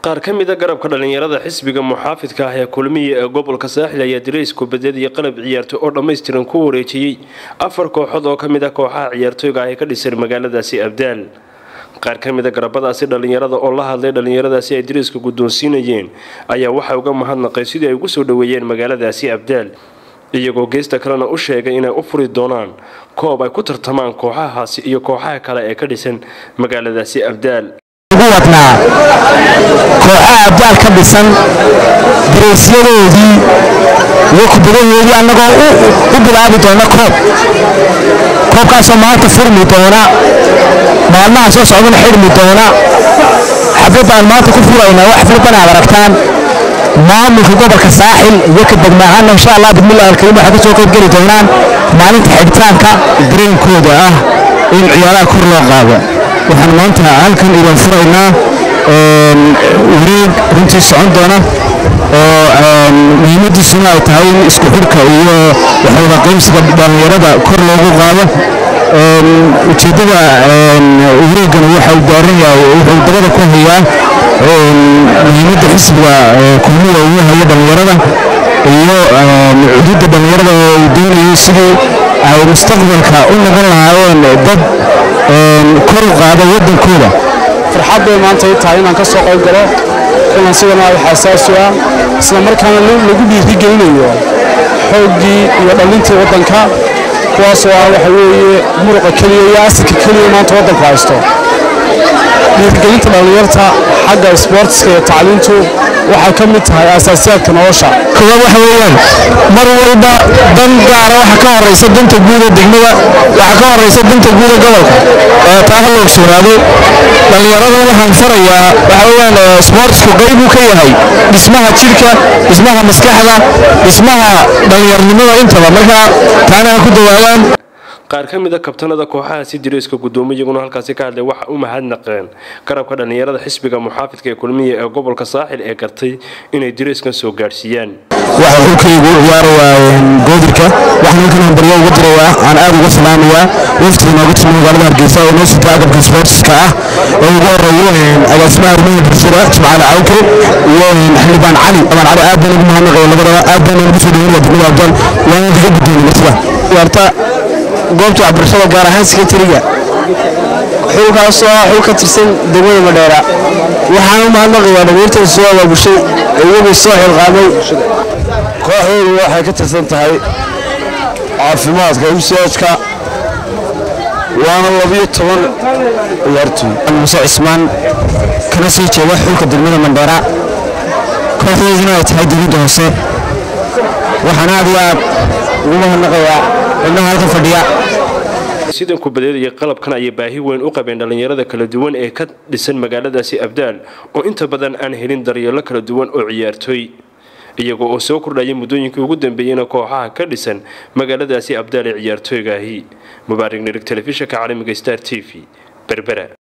qaar ka mida garabka dhallinyarada xisbiga muxaafidka ah ee kulmiya ee gobolka saaxil ayaa dirays kubadeed iyo qalab ciyaartoy oo dhammaystiran ku wareejiyey afar kooxood oo ka mid ah kooxaha ciyaartooyga ah ee ka dhisan magaaladaasi abdaal qaar ka mida garabadaasi dhallinyarada oo la hadlay dhallinyaradaasi ay dirayska guddoonsiinayeen ayaa waxay uga mahadnaqay sidii ay ugu soo dhoweeyeen magaaladaasi abdaal iyagoo geesta kalena u sheegay inay u furi doonaan koob ay ku tartamaan kooxahaasi iyo kooxaha kale ee ka dhisan magaaladaasi abdaal ugu wadnaa kooxaha abdaal ka dhisan diraysyadoodii iyo kubadahoodii annagoo u bilaabi doona koob koobkaasoo maanta furmi doona maalmaha soo socdana xidhmi doona xafladaan maanta ku furaynaa wax xafladan aad aragtaan maamulka gobolka saaxil iyo ka degmaahaana insha allah bismillahi alkariim waxay ka soo qaybgeli doonaan maalinta xidhitaanka dareenkooda ah in ciyaaraha kor loo qaado waxaan maanta halkan idin furaynaa wareeg runtii socon doona oo muhiimadiisuna ay tahay in isku xidhka iyo waxwada qaybsiga dhallinyarada kor loogu qaado ujeeddada wareeggan waxau daaran yahay wuxuu dabada ku hayaa muhiimadda xisbiga kulmiya ugu hayo dhallinyarada iyo cududda dhallinyarada oo uu doonayay sidii ay mustaqbalka u noqon lahaayeen dad kor u qaada waddankooda farxad bay maanta i tahay inaan ka soo qayb galo kulan sidan ay xasaasi ah isla markaana lagu dhiirigelinayo xooggii iyo dhallintii waddanka kuwaasoo ah waxa weeye muruqa keliya iyo asalka keliya maanta waddanku haysto dhiirigelinta dhallinyarta xagga isboortiska iyo tacliintu waxay ka mid tahay asaasiyaadka nolosha koowaad waxa weeyaan mar walba dan gaara waxa ka horeysa danta guuda degmada waxa ka horeysa danta guuda gobolka taa ha la ogsoonaado dhallinyarada waxaan farayaa waxa weeyaan isboortisku qayb uu ka yahay dhismaha jidhka dhismaha maskaxda dhismaha dhallinyarnimada intaba marka taana ha ku dawaadaan qaar ka mida kabtanada kooxahaasi dirayska guddoomiye iyaguna halkaasi ka hadlay waxa u mahadnaqeen garabka dhallinyarada xisbiga muxaafidka ee kulmiya ee gobolka saaxil ee gartay inay dirayskan soo gaadhsiiyaan waxa xulkaygu ciyaarayaa goodirka waxaan halkan hambaryo uga dirayaa aan aad uga salaamayaa waftiga nooga timi magaalada hargeysa oo noo sita agabka isboortiska ah oo ugu horeeyo agaasimaha arrimaha bulshada jimcaale cawke iyo xildhibaan cali xildhibaan cali aad baan ugu mahadnaqaya labadaba aad baan ugu soo dhaweynaya degmada abdal waana kaga guddoonay martida ciyaarta goobta waxbarashada gaar ahaan sekretariga xulkaasoo ah xul ka tirsan degmada madheera waxaan u mahadnaqayaa dhalinyartan soo abaabushay iyagoo soo xilqaamay kooxdoodu waxay ka tirsan tahay caafimaadka useejka waana labiyo toban ciyaartooy muse cismaan kana sii jeeda xulka degmada mandheera kooxdooduna ay tahay dowladda hoose waxaan aad iyo aad ugu mahadnaqayaa xubnaha halkan fadhiya sidan kubadeed iyo qalabkan ayay baahi weyn u qabeen dhallinyarada kala duwan ee ka dhisan magaaladaasi abdaal oo inta badan aan helin daryeelo kala duwan oo ciyaartooy iyagoo oo soo kordhaya muddooyinkii ugu dambeeyeyna kooxaha ka dhisan magaaladaasi abdaal ee ciyaartooygaahi mubaarig nirig telefishinka caalamiga star t v berbera